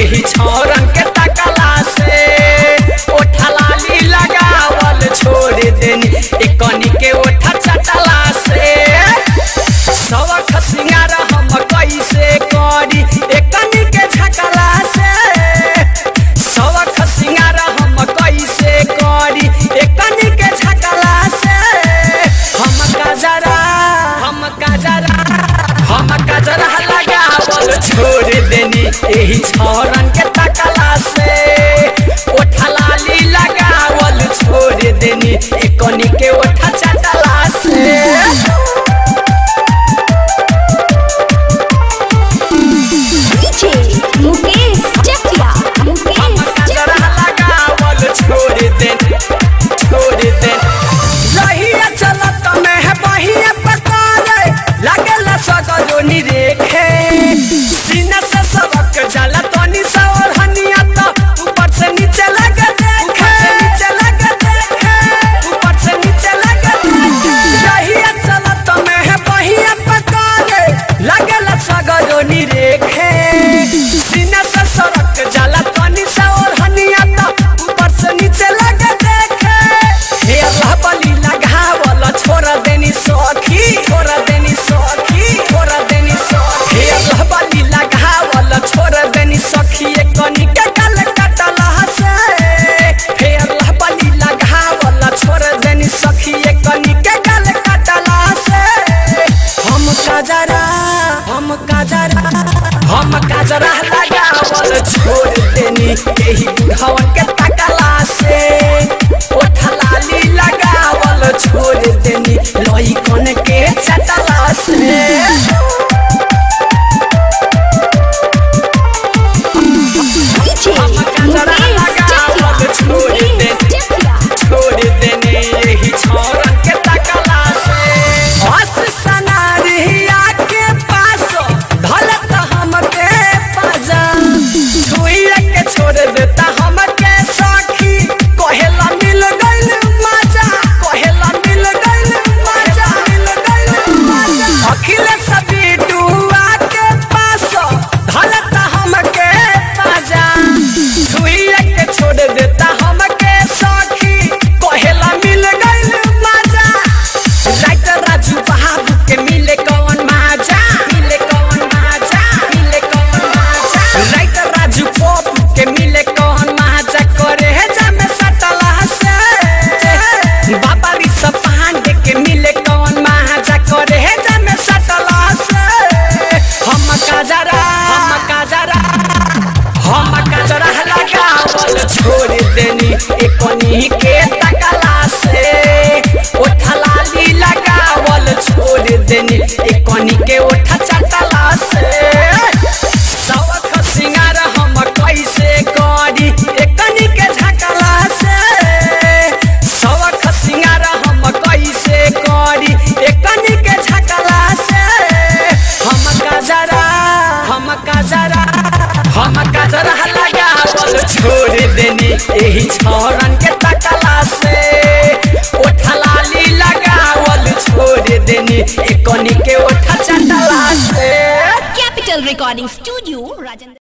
एही छौरन के तकला से ओठा लाली लगावल छोड़ देनी एकनी के ओठा चटला से सवख सिंगार हम कैसे करी एकनी के झकला से सवख सिंगार हम कैसे करी एकनी के झकला से हम कजरा हम कजरा हम कजरा लगावल छोड़ देनी एही छौरन के तकला से ओठा लाली लगावल छोड़ देनी एकनी के ओठा चटला से डीजे मुकेश चकिया मुकेश हम कजरा लगावल छोड़ दे छोड़ दे रहिया चलत में है बहिया पकारे लागल सगरोनी रेखे सीना से सबक जाला तनी सा और हनिया तो ऊपर से नीचे लगे देखे नीचे लगे देखे ऊपर से नीचे लगे देखे रहिया चलत में है बहिया पकारे लागल सगरोनी रेखे सीना से सरक जाला तनी सा और हनिया तो ऊपर से नीचे लगे देखे हे अल्लाह बली लगावल छोड़ देनी सखी छोड़ देनी सखी छोड़ देनी सखी हे अल्लाह बली लगावल छोड़ देनी सखी एक कनी के गल कटला से हे अल्लाह बली लगावल छोड़ देनी सखी एक कनी के गल कटला से हम काजरा हम काजरा हम काजरा लगावल छोड़ देनी एही बुढ़ावन के तकला से ओठा लाली लगावल छोड़ देनी लई कन के चटला से डीजे हम कजरा लगावल मुकेश छोड़ चकिया दे मुकेश चकिया छोड़ देने यही छौरन के तकला से हस सनारिया के पास धलत हमके पाजा छुइया के छोड़ देता हमके सखी कहेला मिल गइल मजा कहेला मिल गइल मजा मिल गइल मजा अखिलेश बिटुआ के पास धलत हमके पाजा छुइया के छोड़ देता हमके सखी कहेला मिल गइल मजा राइटर राजू बहादुर के मिले कौन माजा मिले कौन माजा मिले कौन माजा राइटर राजू पप्पू के मिले कौन माजा करे है जामे सटला से बाबा ऋषभ पांडे के मिले कौन माजा करे है जामे सटला से हम काजरा हम काजरा हम कजरा लगावल छोड़ देनी एकनी के तकला से ओठा लाली लगावल छोड़ देनी एकनी के ओठा चटला से सवख सिंगार हम कैसे करी एकनी के झकला से सवख सिंगार हम कैसे करी एकनी के झकला से हम कजरा हम कजरा हम कजरा लगावल छोड़ देनी एही छौरन के तकला से ओठा लाली लगावल छोड़ देनी एकनी के ओठा चटला से कैपिटल रिकॉर्डिंग स्टूडियो राजेंद्र